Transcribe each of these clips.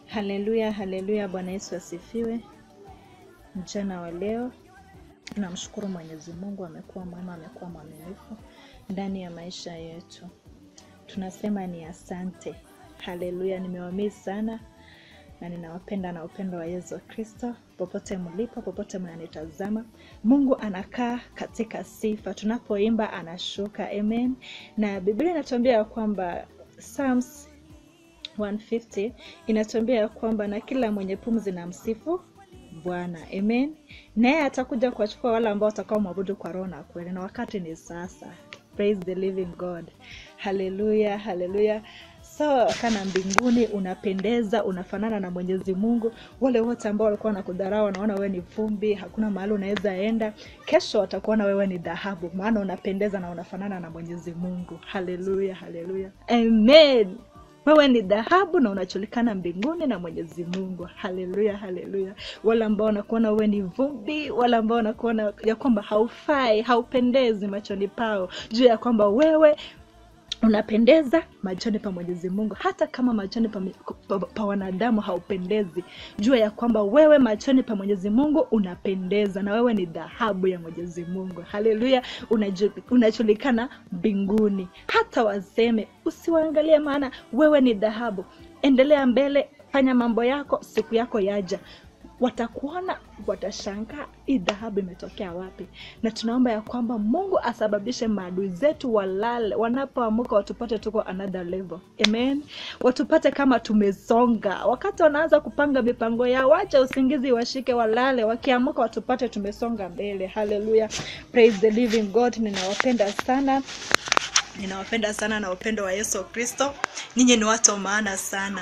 Haleluya, haleluya. Bwana Yesu asifiwe. Mchana wa leo tunamshukuru Mwenyezi Mungu, amekuwa mwema, amekuwa mwaminifu ndani ya maisha yetu. Tunasema ni asante. Haleluya, nimewamisi sana na ninawapenda na upendo wa Yesu Kristo. Popote mlipo, popote mnanitazama, Mungu anakaa katika sifa. Tunapoimba anashuka. Amen. Na Biblia inatuambia ya kwamba Psalms 150 inatuambia ya kwamba na kila mwenye pumzi na msifu Bwana. Amen. Naye atakuja kuwachukua wale ambao watakao mwabudu kwa roho na kweli, na wakati ni sasa. Praise the living God. Haleluya, haleluya. So kana mbinguni unapendeza, unafanana na Mwenyezi Mungu. Wale wote ambao walikuwa wanakudharau wanaona wewe ni vumbi, hakuna mahali unaweza enda, kesho watakuona wewe ni dhahabu, maana unapendeza na unafanana na Mwenyezi Mungu. Haleluya, haleluya, amen. Wewe ni dhahabu na unajulikana mbinguni na Mwenyezi Mungu. Haleluya, haleluya. Wale ambao wanakuona wewe ni vumbi, wale ambao wanakuona ya kwamba haufai, haupendezi machoni pao, juu ya kwamba wewe unapendeza machoni pa Mwenyezi Mungu, hata kama machoni pa, pa, pa wanadamu haupendezi. Jua ya kwamba wewe machoni pa Mwenyezi Mungu unapendeza, na wewe ni dhahabu ya Mwenyezi Mungu. Haleluya, unaju- unajulikana mbinguni. Hata waseme usiwaangalie, maana wewe ni dhahabu. Endelea mbele, fanya mambo yako, siku yako yaja watakuona watashangaa, hii dhahabu imetokea wapi? Na tunaomba ya kwamba Mungu asababishe maadui zetu walale, wanapoamuka watupate tuko another level. Amen, watupate kama tumesonga. Wakati wanaanza kupanga mipango yao, wacha usingizi washike, walale. Wakiamuka watupate tumesonga mbele. Haleluya, praise the living God. Ninawapenda sana ninawapenda sana na upendo wa Yesu Kristo. Ninyi ni watu wa maana sana,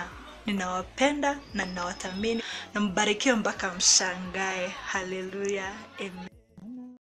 ninawapenda na ninawathamini, na mbarikiwe mpaka mshangae. Haleluya, amen.